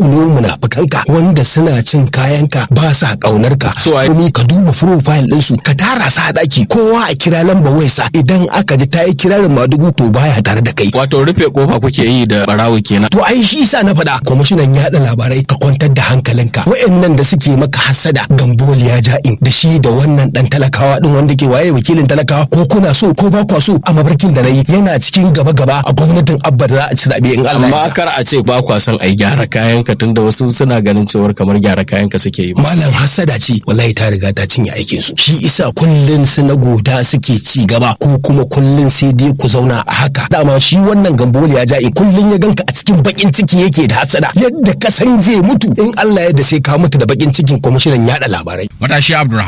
zakulo munafukanka wanda suna cin kayanka ba sa kaunar ka So, ai- Kuma ka duba profile ɗinsu ka tara su a ɗaki kowa a kira lamba wayarsa idan aka ji ta yi kirarin madugu to baya tare da kai wato rufe kofa kuke yi da barawo kenan To ai shi isa na faɗa kwamishinan yaɗa labarai ka kwantar da hankalinka wa'annan da suke maka hasada gamboliya ja'in da shi da wannan dan talakawa din wanda ke waye wakilin talakawa ko kuna so ko ba kwa so a mafarkin da na yi yana cikin gaba gaba a gwamnatin abba da za a ci zaɓe in Allah ya amma yarda. kar a ce ba kwa son ai gyara kayanka tunda wasu suna ganin cewar kamar gyara kayanka suke yi Malam hasada ce wallahi ta riga ta cinye aikin su shi isa kullun su na goda suke ci gaba ko kuma kullun sai dai ku zauna a haka dama shi wannan gamboliya ja'i kullun ya ganka a cikin bakin ciki yake da hasada yadda ka san zai mutu in Allah ya da sai ka mutu da bakin cikin kwamishinan yaɗa labarai Matashi Abdulrahman